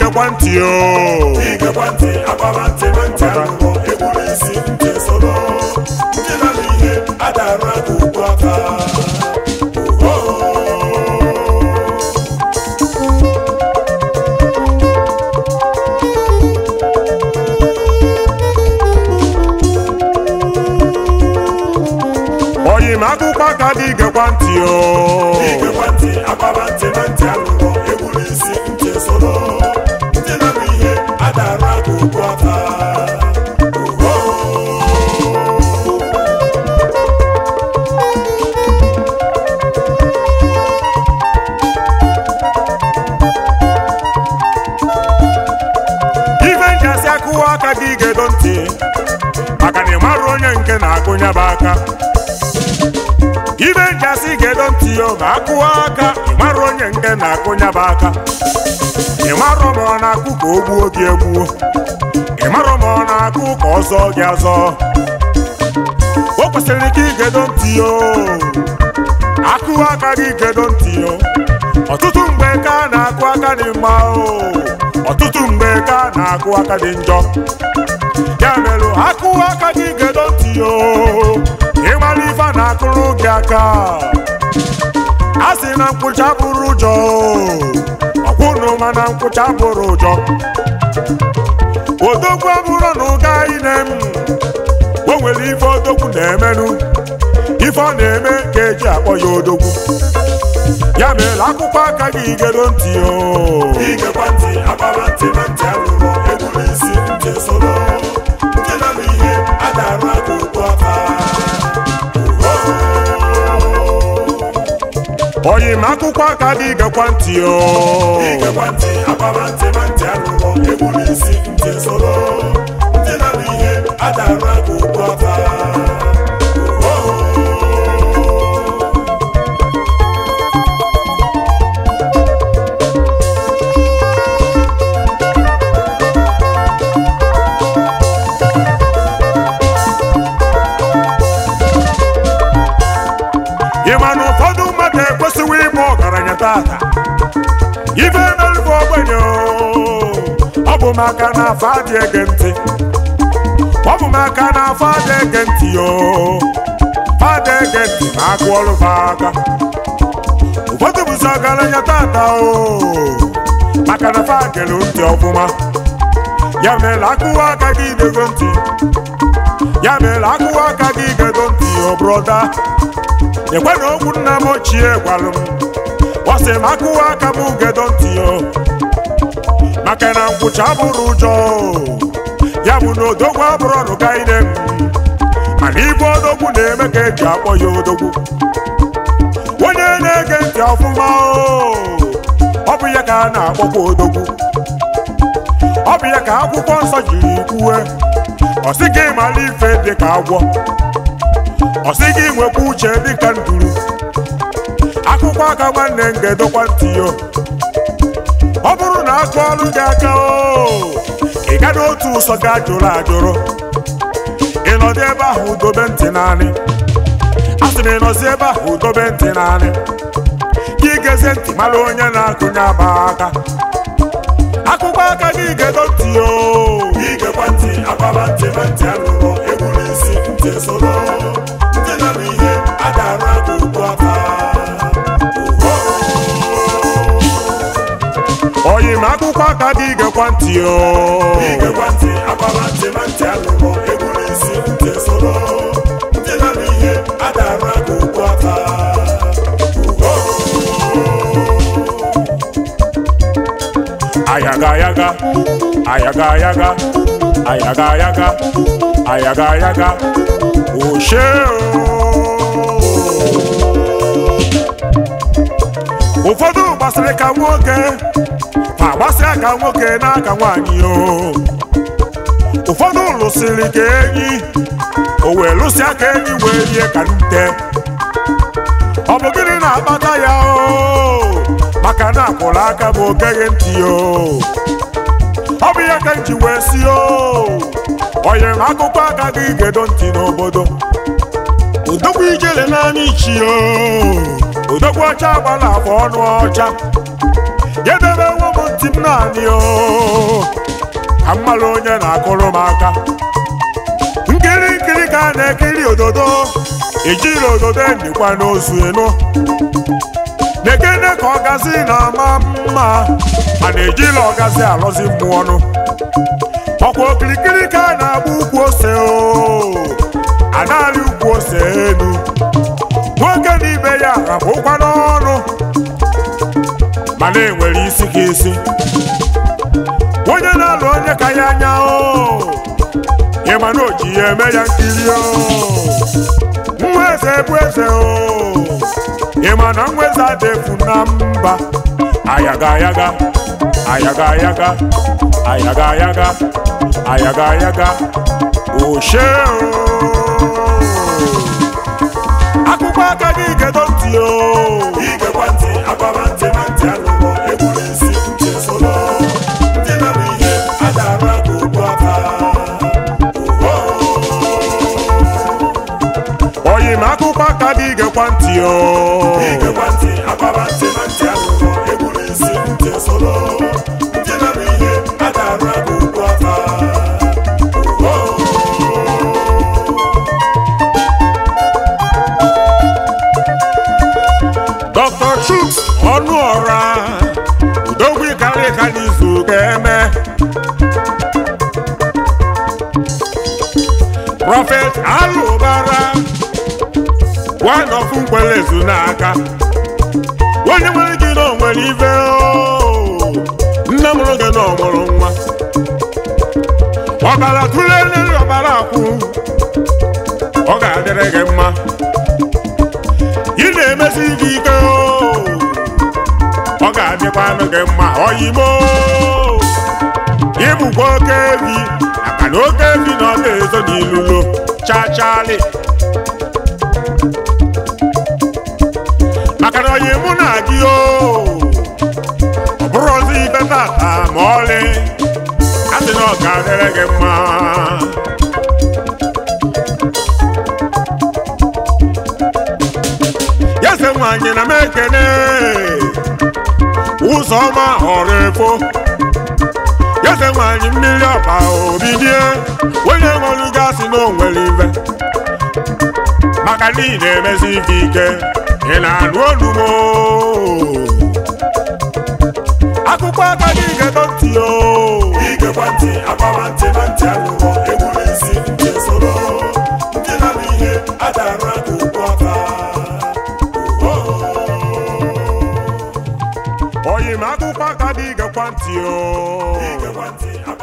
igekwa ntị o igekwa ntị agbaba ntị na ntị anụrụ egburu isi ntị soro ndị nara ihe adara aka ugbu aka oyi m akụkọ aka dị igekwa ntị o igekwa ntị agbaba ntị na ntị anụrụ egburu isi ntị soro ndị nara ihe adara aka ugbu aka ife njasị akụwa aka gị gedo ntị maka na ị marụ onye nke na-akụnya bụ aka ife njasị gedo ntị o ma akụwa aka ị marụ onye nke na-akụnya bụ aka ị marụ ma ọ na-akụ ka o gbuo gị egbuo ị marụ ma ọ na-akụ ka ọ zọọ gị azọ o kwesịrị ka igedo ntị o akụwa aka gị gedo ntị o ọtụtụ mgbe ka a na-akụ aka dị mma o ọtụtụ mgbe ka a na-akụ aka dị njọ ya mere akụwa aka gị gedo ntị o ịmara ife a na-akụrụ gị aka a sị na nkwụcha bụrụ ụjọ ọkwụnụ mana nkwụcha bụrụ ụjọ odogwu abụrụ na ụga ine m o nwere ife odogwu na-emenụ ife ọ na-eme ka eji akpọ ya odogwu ya mere akwụkwọ aka gị gedo ntị o igekwa ntị agbaba ntị na ntị anụrụ egburu isi ntị soro ndị nara ihe adara aka ugbu aka oyi m akwụkwọ aka gị gekwa ntị o igekwa ntị agbaba ntị na ntị anụrụ egburu isi ntị soro ndị nara ihe adara aka ugbu aka ị ma na ụfọdụ mmadụ ekwesịghị ịbụ ọgaranya tata ife merụbụ ogbenye o. ọ bụ maka na afọ adị ege ntị ọ bụ maka na afọ adị ege ntị o fada ege ntị ma agụ ọrụ fa aka ụfọdụ bụzi ọgaranya tata o maka na fa gere ntị ọfụma ya mere akụwa aka gị dego ntị ya mere akụwa aka gị gedo ntị o broda ekwe na okwu nna m ochie gwalụ m gbasị m akụwa aka m gedo ntị o maka na nkwụcha bụrụ ụjọ ya bụ na odogwu abụrụ ọnụ gaide m mana ibe odogwu na-eme ka eji akpọ ya odogwu onye na-ege ntị ọfụma o ọ bụ ya ka a na-akpọkwa odogwu ọ bụ ya ka akwụkwọ nsọ jiri kwuwe ọ sị gị mara ife dị ka agwọ ọ sị gị nwekwa uche dị ka nduru akwụkwọ aka nwanne m ga-edokwa ntị yo ọ bụrụ na agụ ọrụ gị aka o ị ga n'otu ụsọ ga jụrụ ajụrụ ị nọdụ ebe ahụ dobe ntị naanị a sị m ị nọzi ebe ahụ dobe ntị naanị ka ị gezie ntị mara onye na-akụnye aba aka akwụkwọ aka gị ga-edo ntị o igekwa ntị agbaba ntị na ntị anụrụ egburu isi ntị soro ndị nara ihe adara aka ugbu aka oyi m akwụkwọ aka gị gekwa ntị o igekwa ntị agbaba ntị na ntị anụrụ egburu isi ntị soro ndị nara ihe adara aka ugbu aka ayaga ayaga ayaga ayaga ayaga ayaga ayaga ayaga oshe o ụfọdụ gbasịrị ka nwoke ma gbasịa ka nwoke n'aka nwaanyị o ụfọdụ lụsịrị ka enyi o wee lụsịa ka enyi wee rie ka nte ọ bụ gịnị na-akpata ya o maka na akwụrụ aka bụ ogeghị ntị o ọ bụ ya ka m ji wee si o onye m akụkọ aka gị gedo ntị n'obodo odogwu ijele n'anya ichi o odogwu ọcha gbara afọ ọnụ ọcha ya debe nwa m ntị m naanị o ka mmalụ onye na-akụrụ m aka nkiri nkiri ka a na-ekiri ododo ejiri ododo endikwa n'ozu enu na-ekene ka ọgazi na-ama mma a na-ejila ọgazi alọzi mmụọ ọnụ ọkwa okirikiri ka a na-agba ukwu ose o a na-arị ukwu ose elu nwoke na ibe ya rapụkwa n'ọnụ mana enwere isi ka isi onye na-alụ onye ka ya anya o ịma na o ji ya eme ya nkiri o nwa eze bụ eze o ịma na nwa eze adịfu na mba ayaga ayaga ayaga ayaga ayaga ayaga ayaga ayaga oshe o akpụkpọ aka gị gedo ntị o igekwa ntị agbaba ntị na ntị alụrụ egburu isi ntị esoro ndị na-eme ihe a ga-arụ aka ugbu aka oyi m akpụkpọ aka gị gekwa ntị o igekwa ntị agbaba ntị na ntị alụrụ egburu isi ntị esoro ndị na-eme ihe a ga-arụ aka ugbu aka Dr. Chuks ọnụ ọra udogwu karị ka n'izu ga-eme Prophet Alụbara one of Nkwelezu n'aka onye nwere gị na o nwere ife o nne mụrụ gị na ọ mụrụ nwa ọbara tụlele ọbara akwụ ọ ga-adịrị gị mma ị na-emesi gị ike o ọ ga-adịkwa anụ gị mma oyimo ịbụkwa oke ebi maka na oke ebi na ọ ga-ezo n'ilulo chachali maka na oyi mụ na gị o ọ bụrụ ọzọ ibe tata ma ọlị a sị na ọ ga-adịrị gị mma yeze nwanyị na m ekene ụzọ ọma họrọ efo yeze nwanyị mmiri ọba obidie onye nwere gasị na onwere ibe maka na ị na-emezi ife ike ị na-anụ olumo akụkọ aka gị gedo ntị o igekwa ntị agbaba ntị na ntị alụrụ egburu isi ntị esoro ndị na-eme ihe a ga-arụ aka ugbu aka oyi m akụkọ aka gị gekwa ntị o igekwa ntị